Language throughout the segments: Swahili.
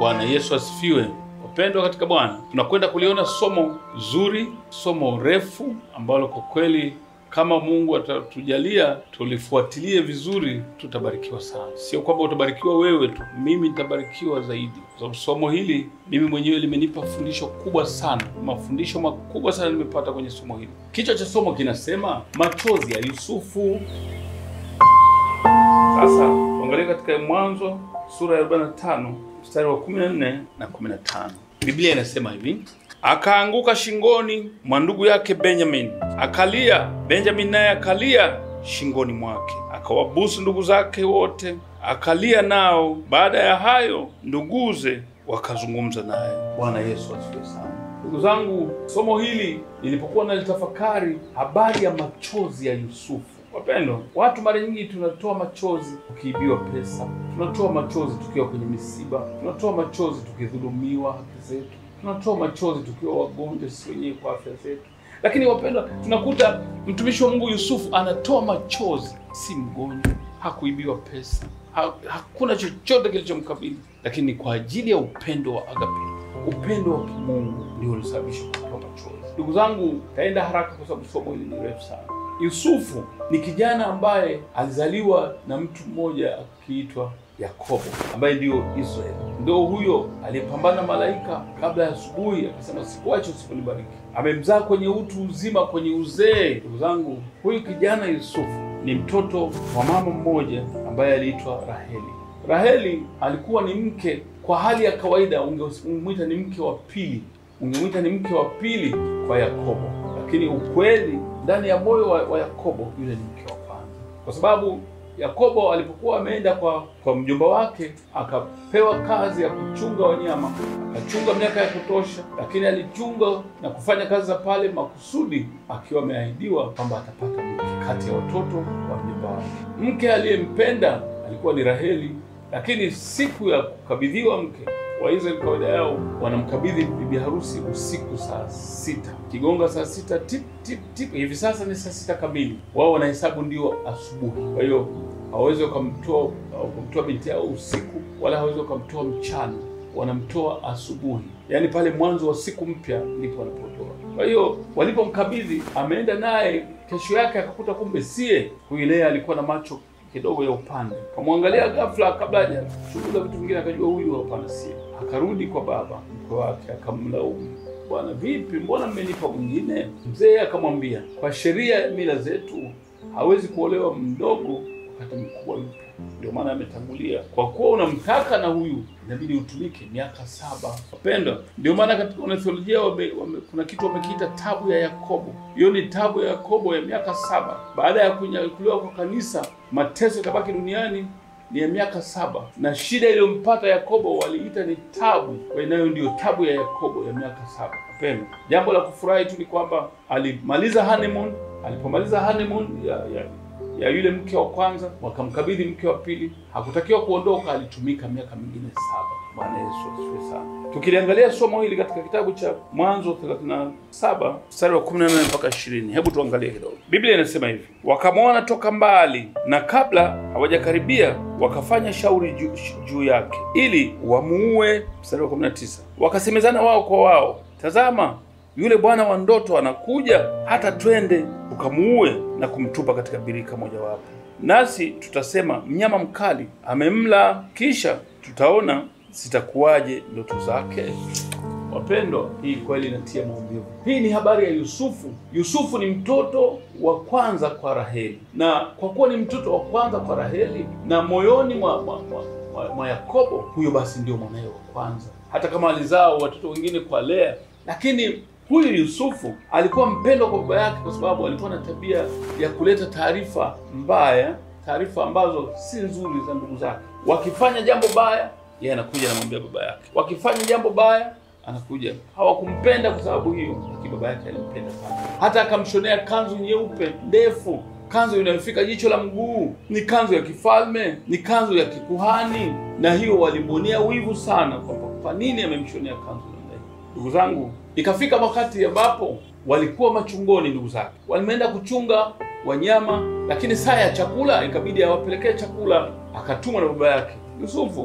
Bwana Yesu asifiwe. Wapendwa katika Bwana, tunakwenda kuliona somo zuri, somo refu ambalo kwa kweli kama Mungu atatujalia tulifuatilie vizuri, tutabarikiwa sana. Sio kwamba utabarikiwa wewe tu, mimi nitabarikiwa zaidi, kwa sababu somo hili mimi mwenyewe limenipa fundisho kubwa sana, mafundisho makubwa sana nimepata kwenye somo hili. Kichwa cha somo kinasema machozi ya Yusufu. Sasa tuangalie katika Mwanzo sura ya 45 mstari wa 14 na 15. Biblia inasema hivi: akaanguka shingoni mwa ndugu yake Benjamin, akalia. Benjamin naye akalia shingoni mwake, akawabusu ndugu zake wote, akalia nao. Baada ya hayo, nduguze wakazungumza naye. Bwana Yesu asifiwe sana. Ndugu zangu, somo hili nilipokuwa nalitafakari habari ya machozi ya Yusufu Wapendwa, watu mara nyingi tunatoa machozi tukiibiwa pesa, tunatoa machozi tukiwa kwenye misiba, tunatoa machozi tukidhulumiwa haki zetu, tunatoa machozi tukiwa wagonjwa sisi wenyewe kwa afya zetu. Lakini wapendwa, tunakuta mtumishi wa Mungu Yusufu anatoa machozi, si mgonjwa, hakuibiwa pesa, ha, hakuna chochote kilichomkabili, lakini ni kwa ajili ya upendo wa agape, upendo wa kimungu ndio ulisababisha kutoa machozi. Ndugu zangu, taenda haraka kwa sababu somo hili ni refu sana. Yusufu ni kijana ambaye alizaliwa na mtu mmoja akiitwa Yakobo ambaye ndiyo Israeli. Ndio huyo aliyepambana na malaika kabla ya asubuhi, akasema sikuache usiponibariki. Amemzaa kwenye utu uzima, kwenye uzee. Ndugu zangu, huyu kijana Yusufu ni mtoto wa mama mmoja ambaye aliitwa Raheli. Raheli alikuwa ni mke, kwa hali ya kawaida ungemwita ni mke wa pili, ungemwita ni mke wa pili kwa Yakobo, lakini ukweli ndani ya moyo wa, wa Yakobo yule ni mke wa kwanza, kwa sababu Yakobo alipokuwa ameenda kwa kwa mjomba wake akapewa kazi ya kuchunga wanyama, akachunga miaka ya kutosha, lakini alichunga na kufanya kazi za pale makusudi, akiwa ameahidiwa kwamba atapata mke kati ya watoto wa mjomba wake. Mke aliyempenda alikuwa ni Raheli, lakini siku ya kukabidhiwa mke Waisraeli kawaida yao wanamkabidhi bibi harusi usiku saa sita, kigonga saa sita tip tip tip. Hivi sasa ni saa sita kamili, wao wanahesabu ndio asubuhi. Kwa hiyo hawawezi wakamtoa wakamtoa binti yao usiku, wala hawawezi wakamtoa mchana, wanamtoa asubuhi, yaani pale mwanzo wa siku mpya ndipo wanapotoa. Kwa hiyo walipomkabidhi, ameenda naye, kesho yake akakuta kumbe sie huyu. Lea alikuwa na macho kidogo ya upande, kamwangalia ghafla, kabla hajachunguza vitu vingine, akajua huyu hapana, si. Akarudi kwa baba mkwe wake, akamlaumu, bwana, vipi, mbona mmenipa mwingine? Mzee akamwambia, kwa sheria ya mila zetu hawezi kuolewa mdogo wakati mkubwa yupo, ndio maana ametangulia. Kwa kuwa unamtaka na huyu, inabidi utumike miaka saba. Wapendwa, ndio maana katika wanatheolojia wame, wame, kuna kitu wamekiita tabu ya Yakobo. Hiyo ni tabu ya Yakobo ya miaka saba. Baada ya kunyakuliwa kwa kanisa, mateso yatabaki duniani ni ya miaka saba, na shida iliyompata Yakobo waliita ni tabu, nayo ndiyo tabu ya Yakobo ya miaka saba. Wapendwa, jambo la kufurahi tu ni kwamba alimaliza honeymoon. Alipomaliza honeymoon ya, ya ya yule mke wa kwanza, wakamkabidhi mke wa pili. Hakutakiwa kuondoka, alitumika miaka mingine saba. Bwana Yesu asifiwe sana. Tukiliangalia somo hili katika kitabu cha Mwanzo 37 mstari wa 18 mpaka 20, hebu tuangalie kidogo. Biblia inasema hivi: wakamwona toka mbali, na kabla hawajakaribia wakafanya shauri juu juu yake ili wamuue. Mstari wa 19, wakasemezana wao kwa wao, tazama yule bwana wa ndoto anakuja, hata twende ukamuue na kumtupa katika birika mojawapo, nasi tutasema mnyama mkali amemla, kisha tutaona zitakuwaje ndoto zake. Wapendwa, hii kweli inatia maumivu. Hii ni habari ya Yusufu. Yusufu ni mtoto wa kwanza kwa Raheli, na kwa kuwa ni mtoto wa kwanza kwa Raheli na moyoni mwa, mwa, mwa, mwa, mwa Yakobo, huyo basi ndio mwanaye wa kwanza, hata kama alizaa watoto wengine kwa Lea, lakini huyu Yusufu alikuwa mpendwa kwa baba yake, kwa sababu alikuwa na tabia ya kuleta taarifa mbaya, taarifa ambazo si nzuri za ndugu zake. Wakifanya jambo baya, yeye anakuja anamwambia baba yake, wakifanya jambo baya anakuja. Hawakumpenda kwa sababu hiyo, lakini baba yake alimpenda sana, hata akamshonea kanzu nyeupe ndefu, kanzu inayofika jicho la mguu. Ni kanzu ya kifalme, ni kanzu ya kikuhani, na hiyo walimwonea wivu sana, kwamba kwa nini amemshonea kanzu namna hiyo. Ndugu zangu, ikafika wakati ambapo walikuwa machungoni, ndugu zake walimeenda kuchunga wanyama, lakini saa ya chakula ikabidi awapelekee chakula. Akatumwa na baba yake Yusufu,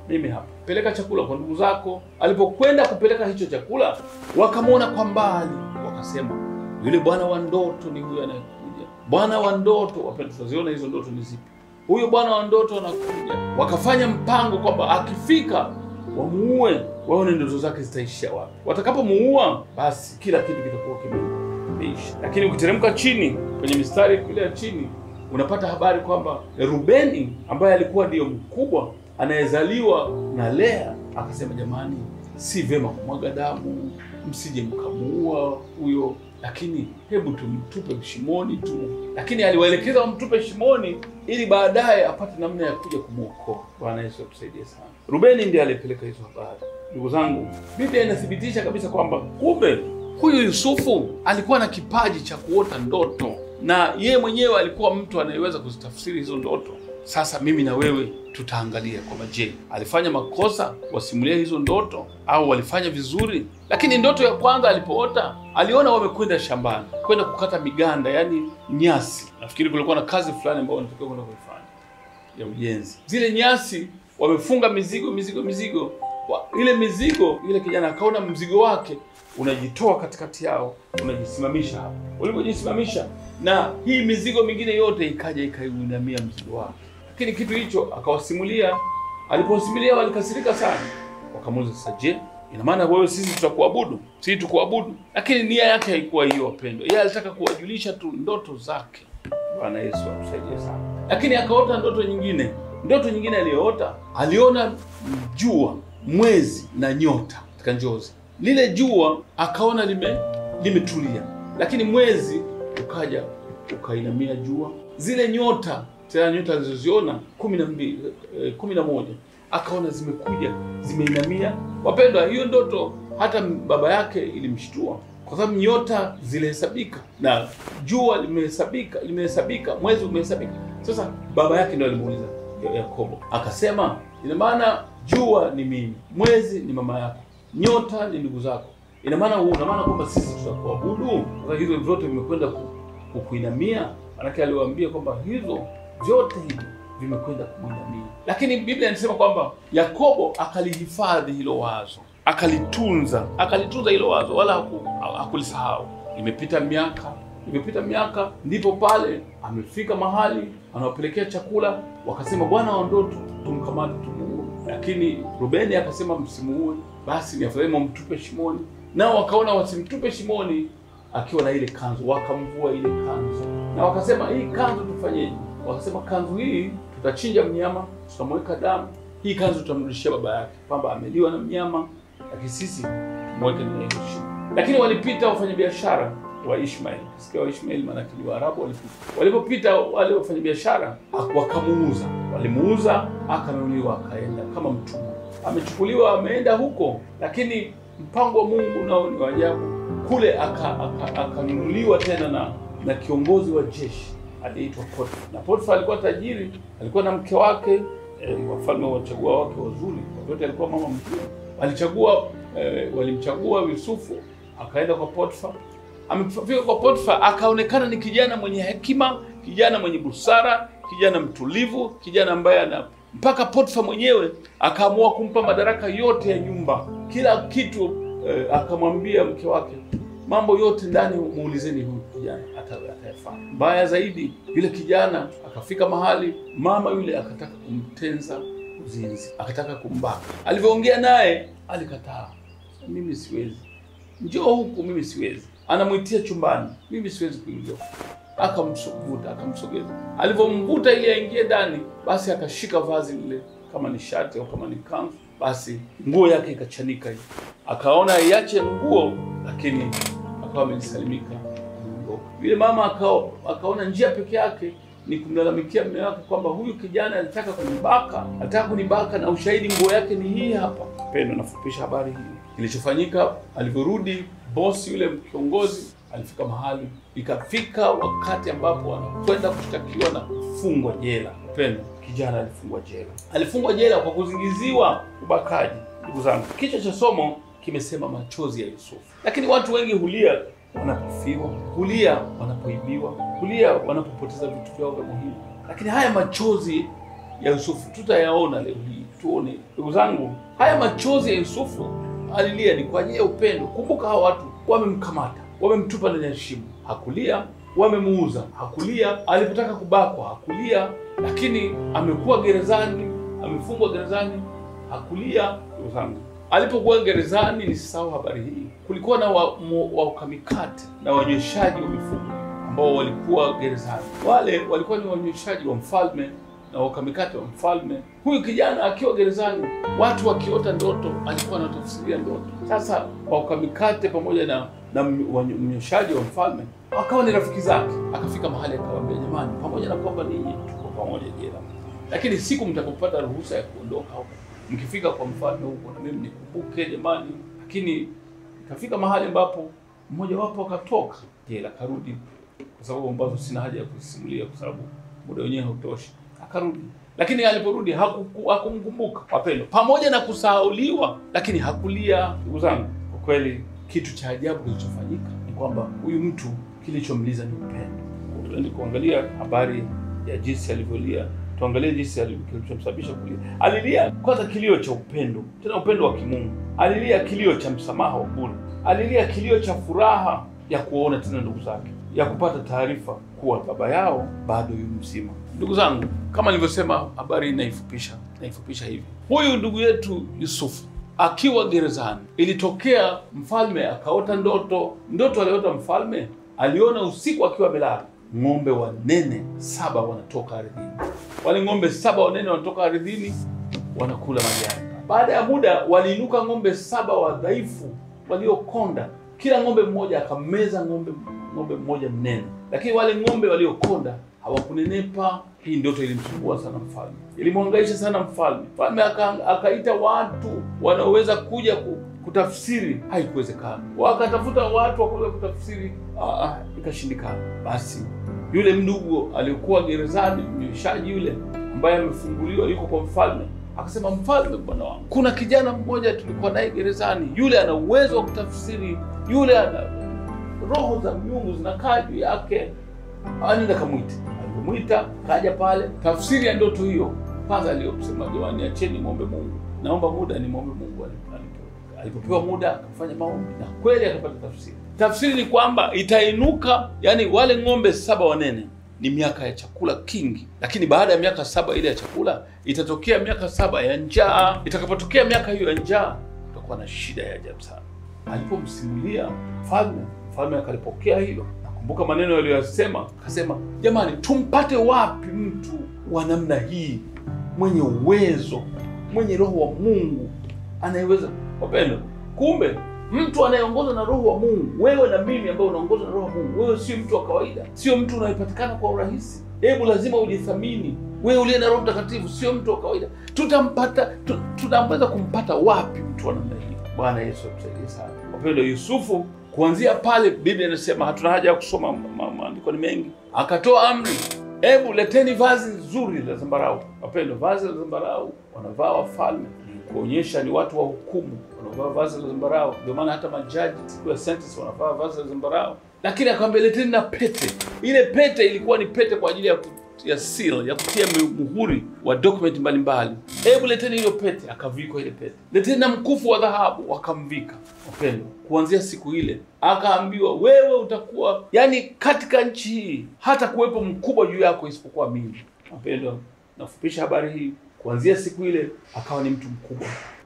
mimi hapa, peleka chakula kwa ndugu zako. Alipokwenda kupeleka hicho chakula, wakamwona kwa mbali, wakasema yule bwana wa ndoto ni huyo anayekuja. Bwana wa ndoto, wapendwa, tunaziona hizo ndoto ni zipi? Huyo bwana wa ndoto anakuja. Wakafanya mpango kwamba akifika wamuue, waone ndoto zake zitaishia wapi. Watakapomuua, basi kila kitu kitakuwa kimeisha. Lakini ukiteremka chini kwenye mistari kule ya chini, unapata habari kwamba Rubeni ambaye alikuwa ndiyo mkubwa anayezaliwa na Lea akasema, jamani, si vyema kumwaga damu, msije mkamuua huyo lakini hebu tumtupe shimoni tu. Lakini aliwaelekeza wamtupe shimoni ili baadaye apate namna ya kuja kumwokoa. Bwana Yesu atusaidie sana. Rubeni ndiye aliyepeleka hizo habari. Ndugu zangu, Biblia inathibitisha kabisa kwamba kumbe huyu Yusufu alikuwa na kipaji cha kuota ndoto, na yeye mwenyewe alikuwa mtu anayeweza kuzitafsiri hizo ndoto. Sasa mimi na wewe tutaangalia kwamba je, alifanya makosa wasimulia hizo ndoto au walifanya vizuri? Lakini ndoto ya kwanza alipoota, aliona wamekwenda shambani kwenda kukata miganda, yaani nyasi. Nafikiri kulikuwa na kazi fulani ambayo wanatakiwa kwenda kuifanya ya ujenzi. Zile nyasi wamefunga mizigo mizigo mizigo wa, ile mizigo, ile kijana akaona mzigo wake unajitoa katikati yao, unajisimamisha hapo. Ulipojisimamisha na hii mizigo mingine yote ikaja ikaiunamia mzigo wake lakini kitu hicho akawasimulia. Alipowasimulia walikasirika sana, wakamuuliza sasa, je, ina maana wewe sisi tutakuabudu? Sisi tukuabudu? Lakini nia yake haikuwa hiyo, wapendwa. Yeye alitaka kuwajulisha tu ndoto zake. Bwana Yesu atusaidie sana. Lakini akaota ndoto nyingine. Ndoto nyingine aliyoota, aliona jua, mwezi na nyota katika njozi. Lile jua akaona lime limetulia, lakini mwezi ukaja ukainamia jua. Zile nyota tena nyota alizoziona kumi na mbili eh, kumi na moja akaona zimekuja zimeinamia. Wapendwa, hiyo ndoto hata baba yake ilimshtua kwa sababu nyota zilihesabika na jua limehesabika, limehesabika, mwezi umehesabika. Sasa baba yake ndio alimuuliza Yakobo, akasema ina maana jua ni mimi, mwezi ni mama yako, nyota ni ndugu zako, ina maana una maana kwamba sisi tutakuabudu? Sasa hizo vyote vimekwenda kukuinamia. Manake aliwaambia kwamba hizo vyote hivi vimekwenda kumwinamia, lakini Biblia inasema kwamba Yakobo akalihifadhi hilo wazo, akalitunza, akalitunza hilo wazo, wala hakulisahau. Imepita miaka, imepita miaka, ndipo pale amefika mahali anawapelekea chakula, wakasema bwana wa ndoto tumkamate, tumuue. Lakini Rubeni akasema msimuue, basi ni afadhali mumtupe shimoni. Nao wakaona wasimtupe shimoni akiwa na ile kanzu, wakamvua ile kanzu na wakasema hii kanzu tufanyeje? Wakasema kanzu hii tutachinja mnyama, tutamweka damu, hii kanzu tutamrudishia baba yake, kwamba ameliwa na mnyama, lakini sisi tumweke ndani ya shimo. Lakini walipita wafanyabiashara wa Ishmaeli, kisikia wa Ishmaeli maanake ni Waarabu. Walipita, walipopita wale wafanyabiashara wakamuuza, walimuuza, akanunuliwa, akaenda kama mtumwa, amechukuliwa, ameenda huko, lakini mpango wa Mungu nao ni wa ajabu. Kule akanunuliwa aka tena na na kiongozi wa jeshi aliyeitwa Potifa. Na Potifa alikuwa tajiri, alikuwa na mke wake e, wafalme wachagua wake wazuri, wote alikuwa mama mzuri. Alichagua e, walimchagua Yusufu, akaenda kwa Potifa. Amefika kwa Potifa, akaonekana ni kijana mwenye hekima, kijana mwenye busara, kijana mtulivu, kijana ambaye ana mpaka Potifa mwenyewe akaamua kumpa madaraka yote ya nyumba, kila kitu e, akamwambia mke wake mambo yote ndani, muulizeni huyu kijana atayafanya. Mbaya zaidi, yule kijana akafika mahali mama yule akataka kumtenza uzinzi, akataka kumbaka. Alivyoongea naye alikataa, mimi siwezi, njoo huku, mimi siwezi. Anamwitia chumbani, mimi siwezi kuingia. Akamvuta, akamsogeza. Alivyomvuta ili aingie ndani, basi akashika vazi lile, kama ni shati au kama ni kanzu, basi nguo yake ikachanika hivi. Akaona iache nguo, lakini akawa amejisalimika yule mama akao, akaona njia peke yake ni kumlalamikia mume wake kwamba huyu kijana alitaka kunibaka, alitaka kunibaka na ushahidi nguo yake ni hii hapa. Pendo, nafupisha habari hii. Kilichofanyika, alivyorudi bosi yule kiongozi alifika mahali, ikafika wakati ambapo anakwenda kushtakiwa na kufungwa jela. Pendo, kijana alifungwa jela, alifungwa jela kwa kuzingiziwa ubakaji. Ndugu zangu, kichwa cha somo kimesema machozi ya Yusufu, lakini watu wengi hulia wanapofiwa, hulia wanapoibiwa, hulia wanapopoteza vitu vyao vya muhimu. Lakini haya machozi ya Yusufu tutayaona leo hii tuone. Ndugu zangu, haya machozi ya Yusufu alilia ni kwa ajili ya upendo. Kumbuka hawa watu wamemkamata, wamemtupa ndani ya shimo, hakulia. Wamemuuza, hakulia. Alipotaka kubakwa, hakulia. Lakini amekuwa gerezani, amefungwa gerezani, hakulia. Ndugu zangu, alipokuwa gerezani, nisisahau habari hii, kulikuwa na wakamikate na wanyweshaji wa mifugo ambao walikuwa gerezani. Wale walikuwa ni wanyweshaji wa mfalme na wakamikate wa mfalme. Huyu kijana akiwa gerezani, watu wakiota ndoto, alikuwa anatafsiria ndoto. Sasa wakamikate pamoja na na mnyweshaji wa mfalme akawa ni rafiki zake. Akafika mahali akawaambia, jamani, pamoja na kwamba ninyi tuko pamoja jela, lakini siku mtakapopata ruhusa ya kuondoka huko, mkifika kwa mfalme huko, na mimi nikumbuke jamani. Lakini ikafika mahali ambapo mmoja wapo akatoka jela, akarudi, kwa sababu ambazo sina haja ya kusimulia kwa sababu muda wenyewe hautoshi. Akarudi, lakini aliporudi hakumkumbuka. Wapendwa, pamoja na kusahauliwa, lakini hakulia. Ndugu zangu, kwa kweli kitu cha ajabu kilichofanyika ni kwamba huyu mtu kilichomliza ni upendo. Tuende kuangalia habari ya jinsi alivyolia, tuangalie jinsi kilichomsababisha kulia. Alilia kwanza kilio cha upendo, tena upendo wa kimungu. Alilia kilio cha msamaha wa bure, alilia kilio cha furaha ya kuwaona tena ndugu zake, ya kupata taarifa kuwa baba yao bado yu mzima. Ndugu zangu, kama nilivyosema, habari naifupisha naifupisha hivi. Huyu ndugu yetu Yusufu akiwa gerezani, ilitokea mfalme akaota ndoto. Ndoto aliota mfalme, aliona usiku akiwa amelala, ng'ombe wanene saba wanatoka ardhini. Wale ng'ombe saba wanene wanatoka ardhini, wanakula majani. Baada ya muda, waliinuka ng'ombe saba wadhaifu waliokonda, kila ng'ombe mmoja akameza ng'ombe ng'ombe mmoja mnene, lakini wale ng'ombe waliokonda hawakunenepa. Hii ndoto ilimsumbua sana mfalme, ilimwangaisha sana mfalme. Mfalme akaita watu wanaoweza kuja kutafsiri, haikuwezekana. Wakatafuta watu wakuweza kutafsiri, ikashindikana. Basi yule mndugu aliyekuwa gerezani, mnyweshaji yule ambaye amefunguliwa, yuko kwa mfalme, akasema, mfalme, bwana wangu, kuna kijana mmoja tulikuwa naye gerezani, yule ana uwezo wa kutafsiri, yule ana roho za miungu zinakaa juu yake, anenda kamwite. Alipomwita kaja pale, tafsiri ya ndoto hiyo kwanza aliyosema, jamani, acheni muombe Mungu, naomba muda ni muombe Mungu. Alipopewa muda akafanya maombi na kweli akapata tafsiri. Tafsiri ni kwamba itainuka, yani wale ng'ombe saba wanene ni miaka ya chakula kingi, lakini baada ya miaka saba ile ya chakula itatokea miaka saba ya njaa. Itakapotokea miaka hiyo ya njaa, utakuwa na shida ya ajabu sana. Alipomsimulia mfalme mfalme akalipokea hilo. Nakumbuka maneno aliyoyasema, akasema, jamani, tumpate wapi mtu wa namna hii mwenye uwezo, mwenye roho wa Mungu anayeweza. Wapendwa, kumbe mtu anayeongozwa na roho wa Mungu, wewe na mimi ambao unaongozwa na roho wa Mungu, wewe sio mtu wa kawaida, sio mtu unayepatikana kwa urahisi. Hebu lazima ujithamini. Wewe uliye na Roho Mtakatifu sio mtu wa kawaida. Tutampata, tunaweza kumpata wapi mtu wa namna hii? Bwana Yesu atusaidie sana. Wapendwa, Yusufu kuanzia pale Biblia inasema hatuna haja ya kusoma maandiko, ni mengi. Akatoa amri, hebu leteni vazi nzuri la zambarau. Wapendwa, vazi la zambarau wanavaa wafalme, kuonyesha ni watu wa hukumu, wanavaa vazi la zambarau. Ndio maana hata majaji siku ya sentence wanavaa vazi la zambarau. Lakini akamwambia leteni na pete. Ile pete ilikuwa ni pete kwa ajili ya ya seal ya kutia muhuri wa document mbalimbali. Hebu leteni hiyo pete, akavikwa ile pete. Leteni na mkufu wa dhahabu, wakamvika. Wapendwa, kuanzia siku ile akaambiwa, wewe utakuwa yani, katika nchi hii hata kuwepo mkubwa juu yako isipokuwa mimi. Wapendwa, nafupisha habari hii. Kuanzia siku ile akawa ni mtu mkubwa,